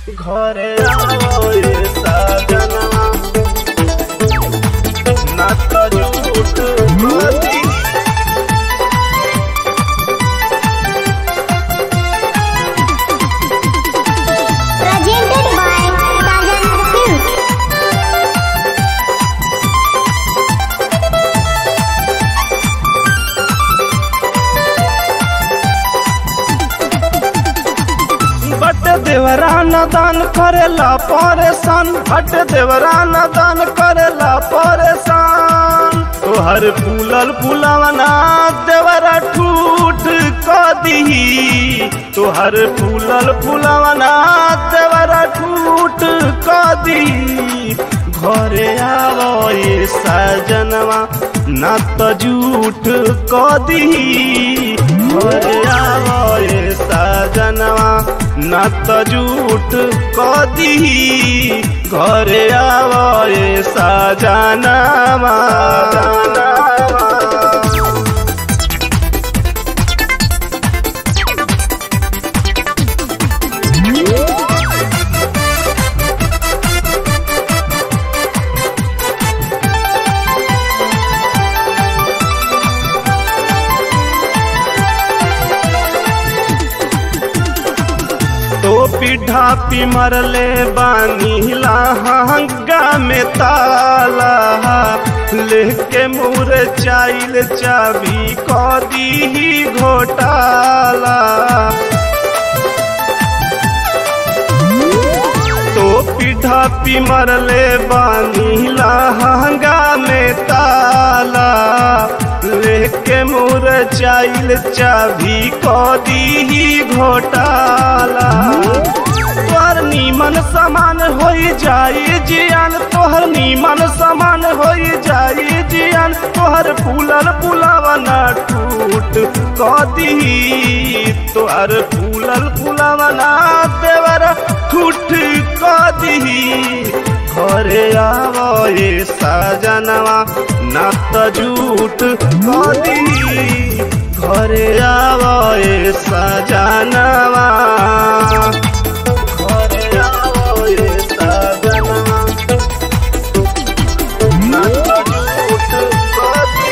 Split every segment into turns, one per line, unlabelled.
ঘরে আওয়ে সাজনवा না তো ঝুঠ বাতি
presented by Sajan Films.
बट देवरा न दान करेला परेशान बट देवरा न दान करेला परेशान तोहर फूलल फूलवना देवरा ठूठ क दीही तोहर फूलल फूलवना देवरा ठूठ क दीही घरे आवए सजनवा न त झूठ क दीही घरे आवए सजनवा न त झूठ क दीही घरे आवए सजनवा तो पिढ़ा पी मरले बानी लहंगा में ताला लेके मुर चाइल चाबी क दी घोटाला तो पिढ़ा पी मरले बानी लहंगा में ताला लेके मुर चाइल चाबी क दी घोटाला तोहर नीमन समान हो जाई जियान तोहर नीमन समान हो जाई जियान तोहर फूलल फुलावना टूट क दी तोहर फूलल फुलावना देवर ठूठ क दी घरे आवए सजनवा ना त झूठ क दी घरे आवए सजनवा ঘরে আওয়ে সাজনवा না তো ঝুঠ বাতি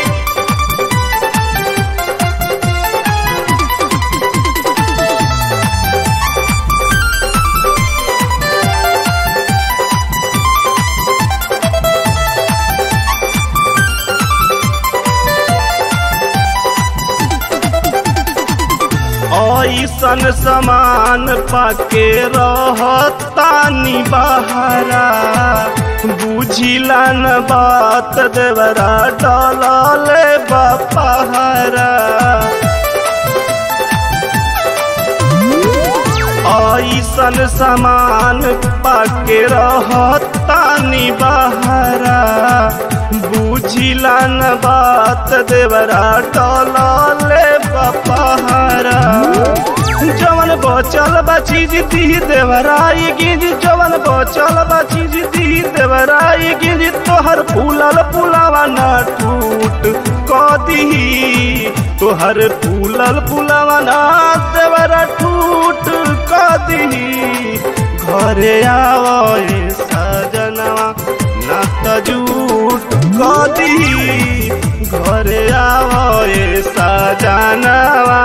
ऐसन समान पाके रहतानी बहारा बुझिला न बात देवरा डलले बपहारा ऐसन समान पाके रहतानी बहारा बुझिला न बात देवरा डलले बपहारा जवन बचल बा चीज दी देवराई गिज जवन बचल बा चीज दी देवराई गिज तोहर फूलल फुलावा न टूट क दी तोहर फूलल फुलावा न देवरा टूट क दी घरे आवए सजनवा न त झूठ क दी घरे आवए सजनवा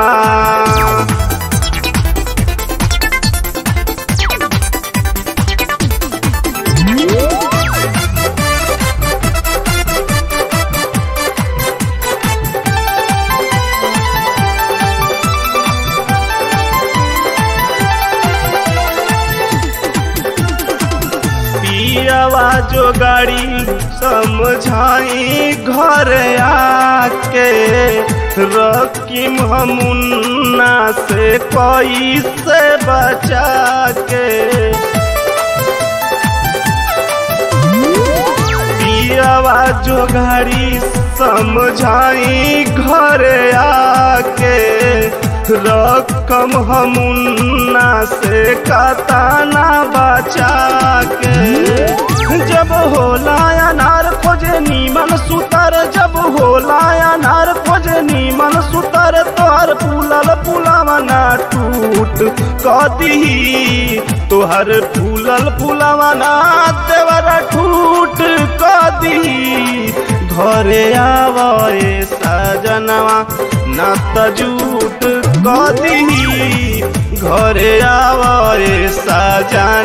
पियावा जो गाड़ी समझाई घर आके रकीम हमुन्ना से कोई से बचा के पियावा जो गाड़ी समझाई घर आके रकम हमुन्ना से कताना बचा के जब होला अनार खोजे नीमन सुतर जब होला अनार खोजे नीमन सुतर तोहर फूलल फुलावा ना टूट कदी तोहर फूल टूटल पुलवा ना देवरा ठूट क दी घरे आवे सजनवा ना त झूठ क दी घरे आवे सजनवा